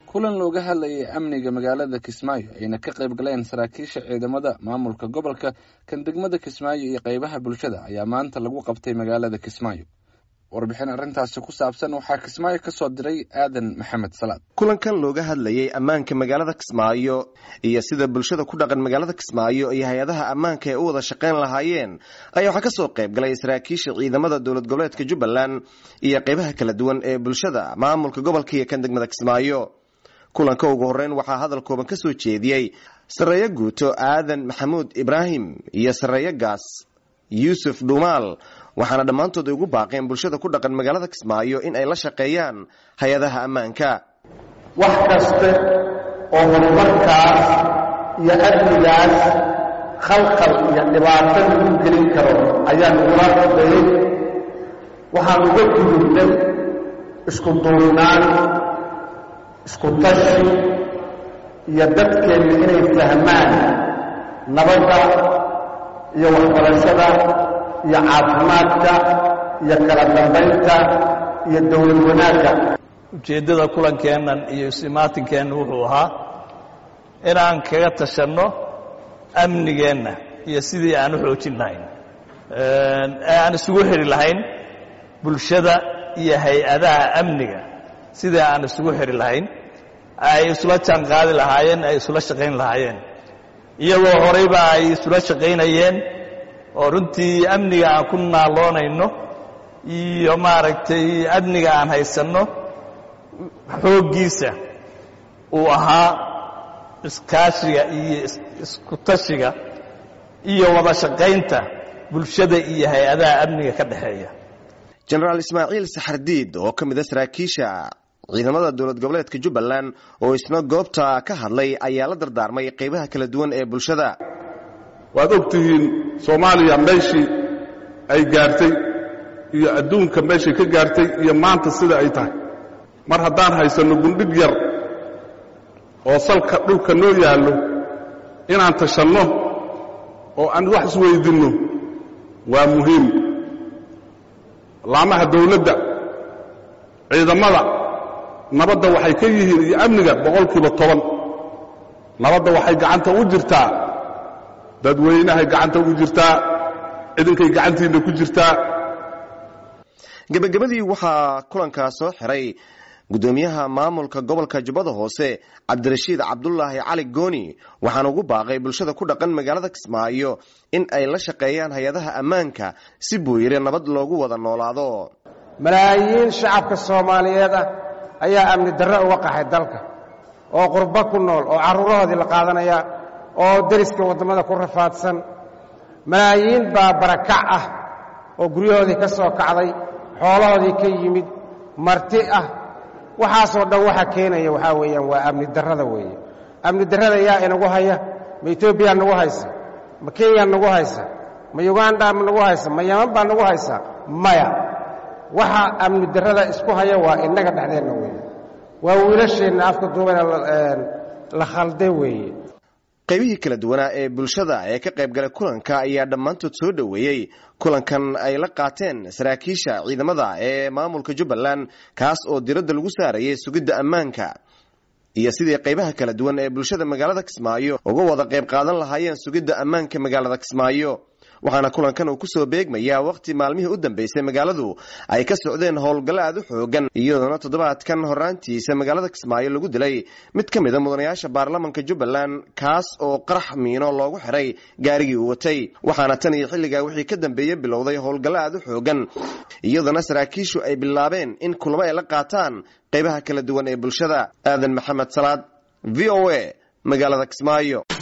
kulan looga hadlayay amniga magaalada kismaayo ayna ka qayb galeen saraakiisha ciidamada maamulka gobolka kan degmada kismaayo iyo qeybaha bulshada ayaa maanta lagu qabtay magaalada kismaayo warbixin arrintaasi ku saabsan waxaa kismaayo ka soo diray aadan maxamed salaad kulankan looga hadlayay ammaanka magaalada kismaayo iyo sida bulshada ku dhaqan magaalada kismaayo iyo hay-adaha ammaanka ay u wada shaqayn lahaayeen ayaa waxaa kasoo qayb galay saraakiisha ciidamada dowlad goboleedka jubbaland iyo qeybaha kala duwan ee bulshada maamulka gobolka iyo kan degmada kismaayo kulanka ugu horeyn waxaa hadal kooban ka soo jeediyey sarreeyo guuto aadan maxamuud ibraahim iyo sarreeyo gaas yuusuf dhuumaal waxaana dhammaantood ay ugu baaqeen bulshada ku dhaqan magaalada kismaayo in ay la shaqeeyaan hay-adaha ammaanka wax kaste oo horumarkaas iyo amnigaas khalkhal iyo dhibaato lagu gelin karo ayaan ugula shaqeeyey waxaan uga gudubnay isku duubnaan isku tashi iyo dadkeenna inay fahmaan nabadda iyo waxbarashada iyo caafimaadka iyo kala dambaynta iyo dowlad wanaagga ujeeddada kulankeennan iyo isimaatinkeena wuxuu ahaa inaan kaga tashanno amnigeenna iyo sidii aan u xoojin lahayn ee aan isugu xidhi lahayn bulshada iyo hay-adaha amniga sidii aan isugu xidhi lahayn ay isula jaan qaadi lahaayeen ay isula shaqayn lahaayeen iyagoo horeyba ay isula shaqaynayeen oo runtii amniga aan ku naaloonayno iyo maaragtay amniga aan haysanno xooggiisa uu ahaa iskaashiga iyo isku tashiga iyo wada shaqaynta bulshada iyo hay-adaha amniga ka dhexeeya jenaraal ismaaciil saxardiid oo ka mid a saraakiisha ciidamada dowlad goboleedka jubbaland oo isna goobta ka hadlay ayaa la dardaarmay qeybaha kala duwan ee bulshada waad og tihiin soomaaliya meeshii ay gaartay iyo adduunka meeshay ka gaartay iyo maanta sida ay tahay mar haddaan haysanno gundhig yar oo salka dhulka noo yaallo inaan tashanno oo aan wax isweydinno waa muhiim laamaha dawladda ciidamada nabadda waxay ka yihiin iyo amniga boqolkiiba toban nabadda waxay gacanta u jirtaa dadweynahay gacanta ugu jirtaa ciidankay gacantiinna ku jirtaa gebagabadii waxaa kulankaa soo xiray guddoomiyaha maamulka gobolka jubbada hoose cabdirashiid cabdulaahi cali gooni waxaana ugu baaqay bulshada ku dhaqan magaalada kismaayo in ay la shaqeeyaan hay-adaha ammaanka si buu yidhi nabad loogu wada noolaado malaayiin shacabka soomaaliyeed ah ayaa amni darre uga qaxay dalka oo qurbo ku nool oo carruurahoodii la qaadanaya oo deriska waddamada ku rafaadsan malaayiin baa barakac ah oo guryahoodii ka soo kacday xoolahoodii ka yimid marti ah waxaasoo dhan waxa keenaya waxaa weeyaan waa amni darrada weeye amni darrada yaa inagu haya ma etoobiya nagu haysa ma kenya nagu haysa ma uganda ma nagu haysa ma yaman baa nagu haysa maya waxa amni darrada isku haya waa innaga dhexdeenna weeye waa wiilasheenna afka duubana la khalday weeye qaybihii kala duwanaa ee bulshada ee ka qayb galay kulanka ayaa dhammaantood soo dhoweeyey kulankan ay la qaateen saraakiisha ciidamada ee maamulka jubbaland kaas oo diradda lagu saarayay sugidda ammaanka iyo sidii qaybaha kala duwan ee bulshada magaalada kismaayo uga wada qayb qaadan lahaayeen sugidda ammaanka magaalada kismaayo waxaana kulankan uu kusoo beegmayaa wakhti maalmihii u dambeysay magaaladu ay ka socdeen howlgallo aad u xoogan iyadoona toddobaadkan horraantiisa magaalada kismaayo lagu dilay mid ka mida mudanayaasha baarlamanka jubbaland kaas oo qarax miino loogu xiray gaarigii uu watay waxaana tan iyo xilligaa wixii ka dambeeyey bilowday howlgallo aad u xoogan iyadoona saraakiishu ay bilaabeen in kulamo ay la qaataan qaybaha kala duwan ee bulshada aadan maxamed salaad v o a magaalada kismaayo